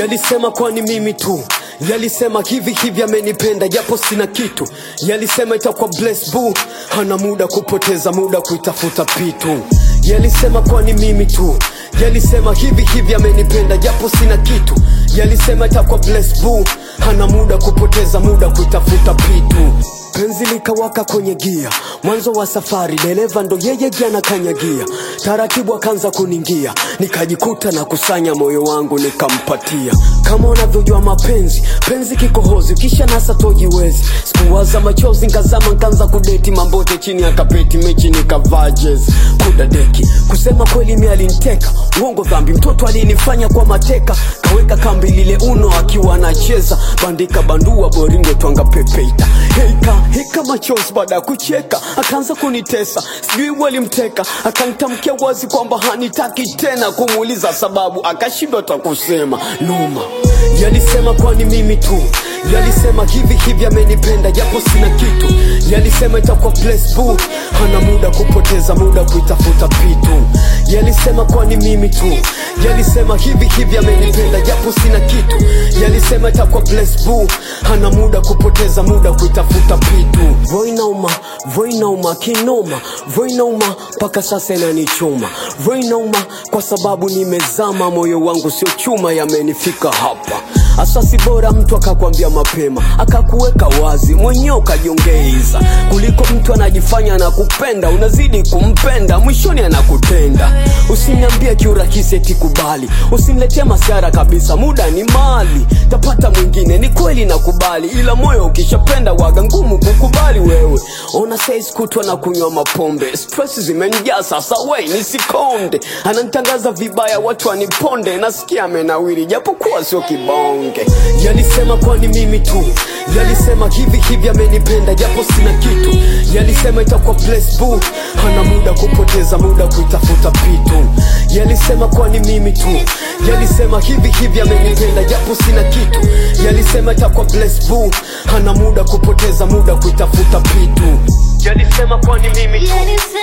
Yalisema kwani mimi tu Yalisema hivi hivi amenipenda japo sina kitu Yalisema itakuwa bless boo Hana muda kupoteza muda kuitafuta pitu Yalisema kwani mimi tu Yalisema hivi hivi amenipenda japo sina kitu Yalisema itakuwa bless boo Hana muda kupoteza muda kuitafuta pitu Penzi likawaka kwenye gia, mwanzo wa safari, dereva ndo yeye gia na kanyagia, taratibu akaanza kuningia, nikajikuta na kusanya moyo wangu nikampatia. Kama unavyojua mapenzi, penzi kikohozi, kisha nasa tojiwezi. Sikuwaza machozi, nkazama nkaanza kudeti mambote chini ya kapeti, mechi nikavaa jezi kuda deki. Kusema kweli mi aliniteka, uongo dhambi, mtoto alinifanya kwa mateka, kaweka kambi lile uno akiwa anacheza, bandika bandua boringo twanga pepeita Heika, heka machozi baada ya kucheka akaanza kunitesa sijui walimteka akanitamkia wazi kwamba hanitaki tena kumuuliza sababu akashindwa ta kusema noma yalisema kwani mimi tu yalisema hivi hivi amenipenda japo sina kitu yalisema itakuwa bless boo hana muda kupoteza muda kuitafuta pitu yalisema kwani mimi tu yalisema hivi hivi amenipenda japo sina kitu yalisema itakuwa bless boo hana muda kupoteza muda kuitafuta pitu voinauma voinauma kinoma voinauma mpaka sasa inanichoma voinauma kwa sababu nimezama moyo wangu sio chuma yamenifika hapa asasi bora mtu akakwambia mapema akakuweka wazi mwenyewe ukajiongeiza kuliko mtu anajifanya anakupenda unazidi kumpenda mwishoni anakutenda usiniambie kiurahisi eti kubali usiniletee masiara kabisa muda ni mali tapata mwingine ni kweli nakubali ila moyo ukishapenda waga ngumu kukubali wewe ona sais kutwa na kunywa mapombe stress zimenijaa sasa wei nisikonde ananitangaza vibaya watu waniponde nasikia amenawiri japokuwa sio kibonge yalisema kwani mimi tu yalisema hivi hivi amenipenda japo sina kitu yalisema itakuwa bless boo hana muda kupoteza muda kuitafuta pitu yalisema kwani mimi tu yalisema hivi hivi amenipenda japo sina kitu yalisema itakuwa bless boo hana muda kupoteza muda kuitafuta pitu yalisema kwani mimi tu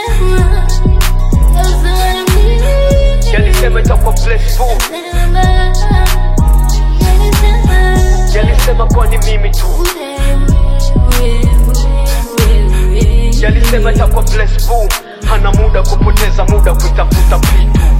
yalisema itakuwa bless boo yalisema kwani mimi tu yalisema itakuwa bless boo hana muda kupoteza muda kuitafuta pitu